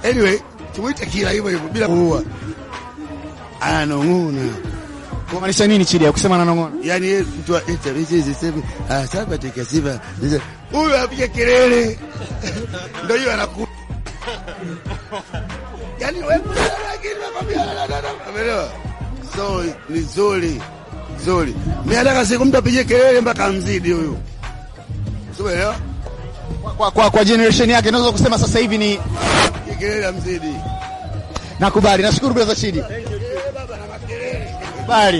Anyway, tumuite kila hivyo hivyo bila kuua. Ananong'ona. Kumaanisha nini Chidi? Kusema ananong'ona. Yaani yeye mtu wa ita hizi sema ah sasa tika sifa. Huyu apige kelele. Ndio hiyo anaku. Yaani wewe lakini nakwambia umeelewa? So ni nzuri. Nzuri. Mimi nataka siku mtu apige kelele mpaka mzidi huyu. Umeelewa? Kwa, kwa, kwa generation yake naweza kusema sasa hivi ni Apige kelele mzidi. nakubali. Nashukuru brother Chidi. Baba na makelele. Bali.